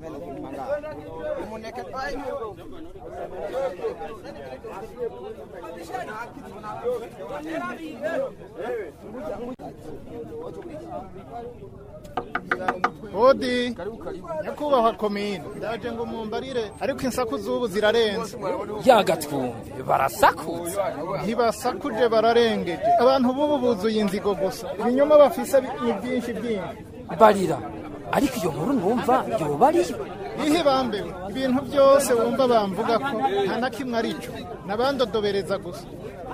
Hodi nyakubahwa komine ndaje ngo mumbarire ariko insaku z'ubu zirarenze yagatwumve barasakutse ntibasakuje bararengeje abantu b'ubu buzuye inzigo gusa ibinyoma bafise bi- ni byinshi byinshi barira ariko iyo nkuru numva yoba ariyo ihe bambewe ibintu byose wumva bamvuga ko nta na kimwe ari cyo nabandodobereza gusa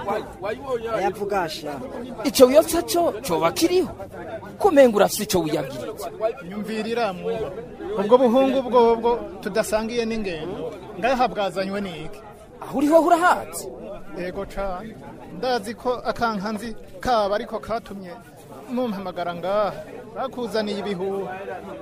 ayavugasha ico wiyotsa co coba kiriho kumenga urafise ico wiyabwiritse nyumvira iramuba ubwo buhungu bwobwo tudasangiye n'ingendo ngaha bwazanywe n'iki aho uriho urahazi yego cane ndazi ko akankanzi kaba ariko katumye mumpamagara ngaha bakuzaniye ibihuha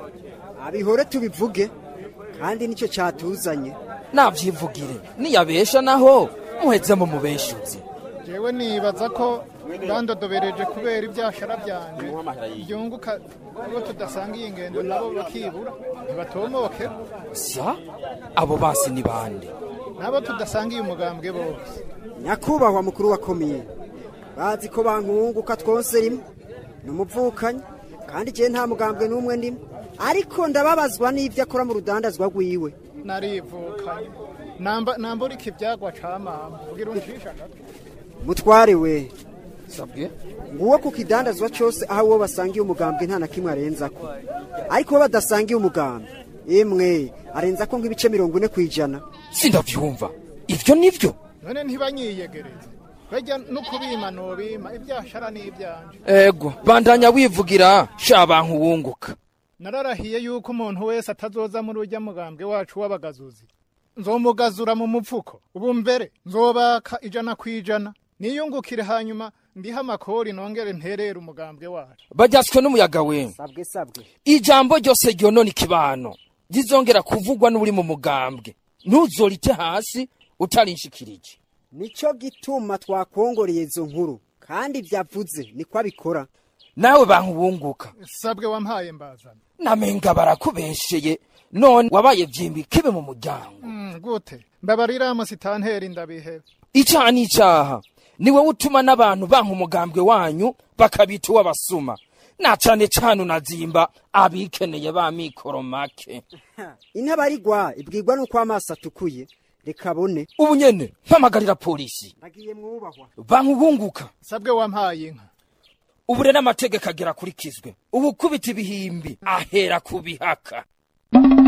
abihore tubivuge kandi nicyo cyatuzanye navyivugire niyabesha naho muheze mu mubeshuzi jewe nibaza ko bandodobereje kubera ibyashara byanje byunguka abo tudasangiye ingendo nabo bakibura ntibatomoke sa abo basi ni bande nabo tudasangiye umugambwe bose nyakubahwa mukuru wa komine bazi ko bankunguka twose rimwe ni umuvukanyi kandi igihe nta mugambwe n'umwe ndimo ariko ndababazwa n'ibyo akora mu rudandazwa rwiwe narivukanye namba nambura iki byagwa camama ugira uncisha agatwe mutware we sabwe nguwo ku kidandazwa cyose aho uwo basangiye umugambwe nta na kimwe arenzako ariko uwo badasangiye umugambwe emwe arenzako nk'ibice mirongo ine ku ijana sindavyumva ivyo nivyo none ntibanyiyegereze bajya no kubima nobima ibyashara n'ibyanje ego bandanya wivugira sha bantu wunguka nararahiye yuko umuntu wese atazoza muri ujya mugambwe wacu w'abagazuzi nzomugazura mu mupfuko ubu mbere nzobaka ijana ku ijana niyungukire hanyuma ndiha amakori nongere nterere umugambwe wacu bajyatswe n'umuyaga we sabwe sabwe ijambo ryose ryonona ikibano rizongera kuvugwa n'uri mu mugambwe ntuzorite hasi utarinshikirije nicyo gituma twakongoreye izo nkuru kandi byavuze niko abikora nawe bantu wunguka sabwe wampaye mbazana namenga barakubesheye none wabaye vyimbi kibe mu muryango Mm, gute mbabarira musitanteri ndabihebe icaha n'icaha niwe utuma n'abantu banka umugambwe wanyu bakabita uw'abasuma na cane cane unazimba abikeneye ba mikoro make intabarigwa ibwirwa n'uko amaso atukuye reka abone ubu nyene mpamagarira polisi nagiye mwubahwa bantu bunguka sabwe wampaye inka ubu rero amategeko agera akurikizwe ubu kubita ibihimbi ahera ku bihaka